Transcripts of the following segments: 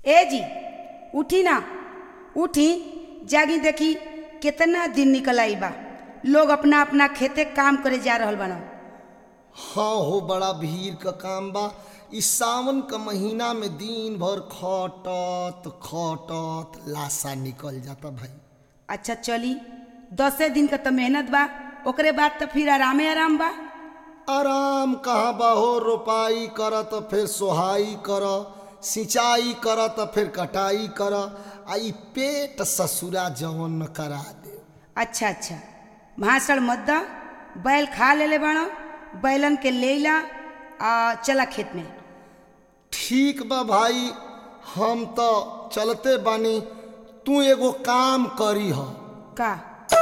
ए जी उठी ना उठी जागी देखी कितना दिन निकल आई बा लोग अपना अपना खेते काम करे जा रहल बना हाँ हो बड़ा भीड़ का काम बा इस सावन का महीना में दिन भर खटत खटत लाशा निकल जाता भाई अच्छा चली दसे दिन का तो मेहनत बा ओकरे बाद तो फिर आरामे आराम बा आराम कहाँ बा हो रोपाई कर तो फिर सोहाई कर सिंचाई कर तो फिर कटाई कर आ ई पेट ससुरा जवन न करा दे अच्छा अच्छा भाषण मत दा बैल खा लेले बाणो बैलन के ले ला आ चला खेत में ठीक बा भाई हम तो चलते बानी तू एगो काम करी ह का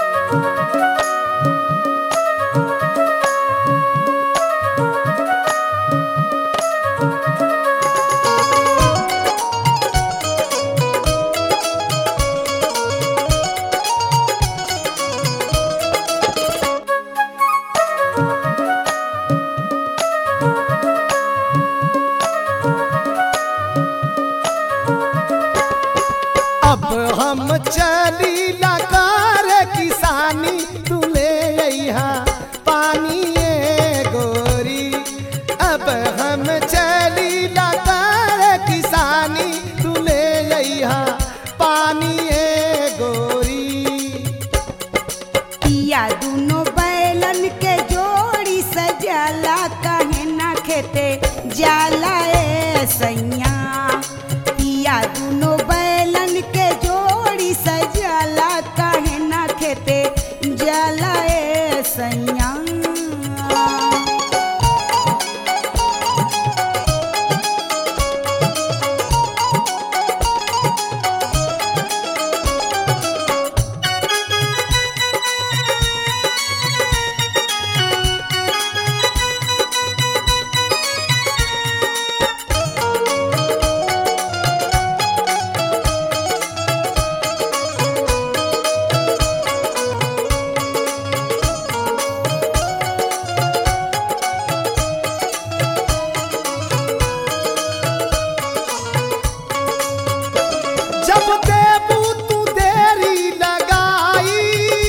अब हम चली लकार किसानी तू ले अइहा पानी ए गोरी अब हम चली लकार किसानी तू ले अइहा पानी ए गोरी पिया दुनो बैलन के जोड़ी सजाला कहे ना खेते जाला ए सैया पिया दुनो बैलन के जोड़ी सजाला कहे ना खेते जाला ए सैया जब देबू तू देरी लगाई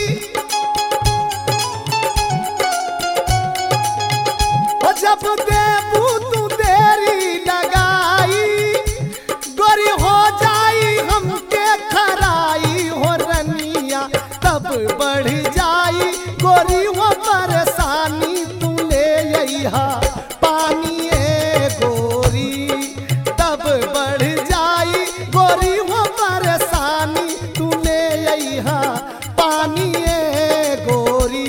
ओ जब देबू तू देरी लगाई गोरी हो जाई हमके खराई हो रनिया तब बढ़ जाई गोरी हो परेशानी तू ले अइहा पानी ए गोरी तब बढ़ जाई गोरी हो परेशानी तू ले अइहा पानी ए गोरी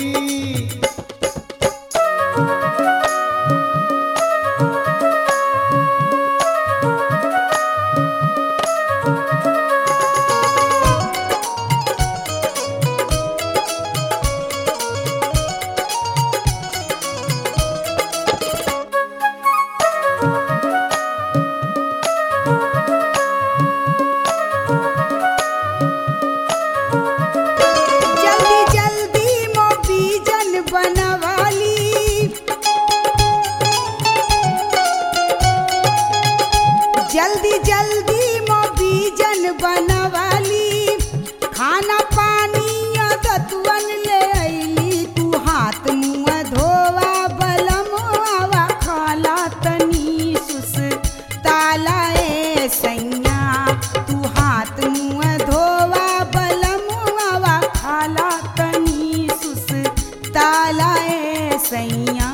जल्दी जल्दी मोबीजन बनवाली जल्दी जल्दी मोबीजन बनवाली खाना पानी दतुअन ले अइली तू हाथ मुँह धोवा बलमवा खाला तनी सुस ताला ए सैया तू हाथ मुँह धोवा बलमवा खाला तनी सुस ताला ए सैया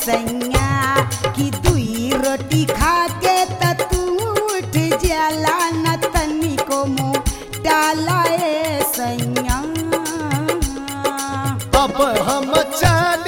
सैया कि दुई रोटी खा के त तू उठ जाला न तनिको मुँह डाला ए सैया अब हम चार